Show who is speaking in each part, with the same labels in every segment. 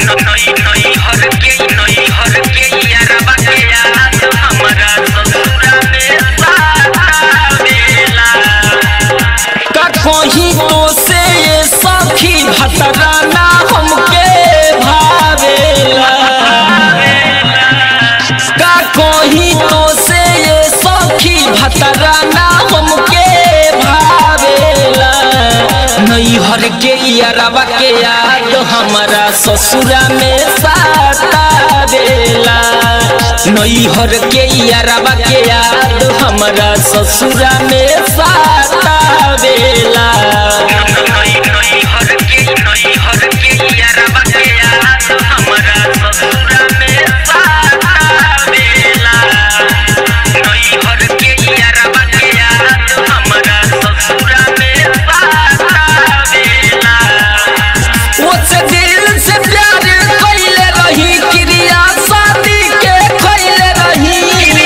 Speaker 1: नई नई हर के नई हर के यारबा के याद हमरा ससुरा में सावेला
Speaker 2: का कहीं तो से ये सखी भतराना हमके भावेला का कहीं तो से ये सखी भतराना हमके भावेला नैहर के यारबा के याद हमारा ससुरा में सातावेला नैहर के यारबा के याद हमारा ससुरा में सातावेला
Speaker 1: नई नई हर के नई हर के यारबा के याद हमरा ससुरा में सावेला नई हर के यारबा के याद हमरा ससुरा में सावेला
Speaker 2: ओसे दिल से प्यार कइले रही क्रिया शादी के कइले रही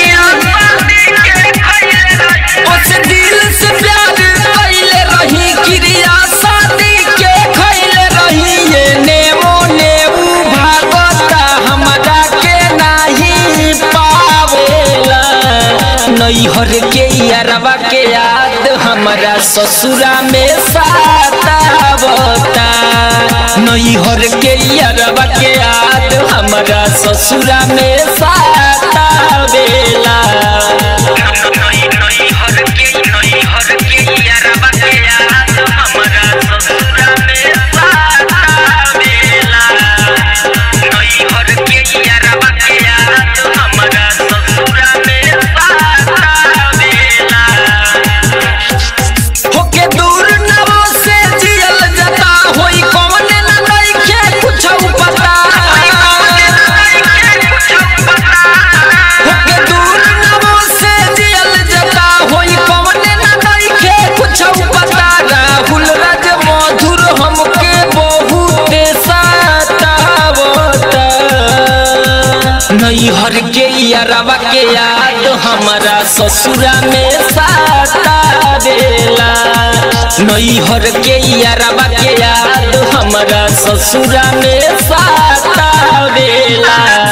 Speaker 2: ओसे दिल से प्यार कइले रही क्रिया शादी के कइले रही ये नेमो नेऊ भागता हमरा के नाही पावेला नैहर के यारवा के याद हमरा ससुरा में सातावता नैहर के यारवा के याद हमरा ससुरा में सातावेला
Speaker 1: नई नई हर के नई हर के यारबा के याद हमरा ससुरा में सावेला नई हर के यारबा के याद हमरा ससुरा में सावेला
Speaker 2: होके दूर नवा से जियल जता होई कौन न नइखे कुछ पता होके दूर नवा से जियल जता होई कौन न नइखे कुछ पता राहुल राज मधुर हमके बहुत सतावता नैहर के यारवा के याद हमारा ससुरा में सातावेला नैहर के यारवा के याद हमारा ससुरा में सातावेला